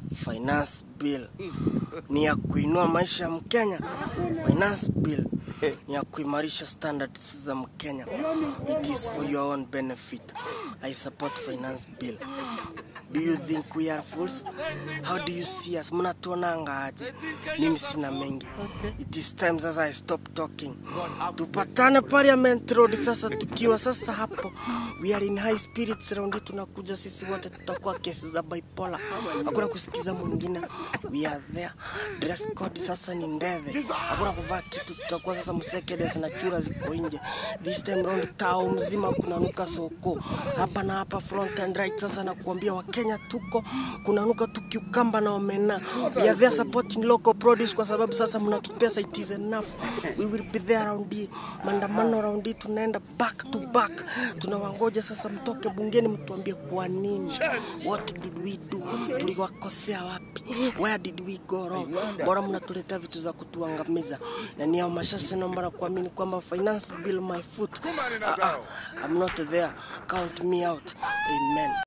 finance bill ni ya kuinua maisha ya Mkenya. Finance bill ni ya kuimarisha standards za Mkenya. It is for your own benefit. I support finance bill. Do you think we are fools? How do you see us? Mnatuonanga aje? Mimi sina mengi. It is time sasa I stop talking. Tupatane Parliament Road sasa tukiwa sasa hapo. We are in high spirits round hii tunakuja sisi wote tutakuwa kesi za bipolar. Hakuna kusikiza mwingine. We are there. Dress code sasa ni ndeve. Hakuna kuvaa kitu tutakuwa sasa msekedes na chura ziko nje. This time round tao mzima kunanuka soko. Hapa na hapa front and right sasa nakuambia Wakenya tuko kunanuka tukiukamba na omena. We are there supporting local produce kwa sababu sasa mnatutesa, it is enough. We will be there round hii. Maandamano round hii tunaenda back to back. Tunawangoja sasa mtoke bungeni mtuambie kwa nini. What did we do? Tuliwakosea wapi? Where did we go wrong? Bora mnatuletea vitu za kutuangamiza. Na ni hao mashasha naomba na kuamini kwamba finance bill my foot. Ah, ah, I'm not there. Count me out. Amen.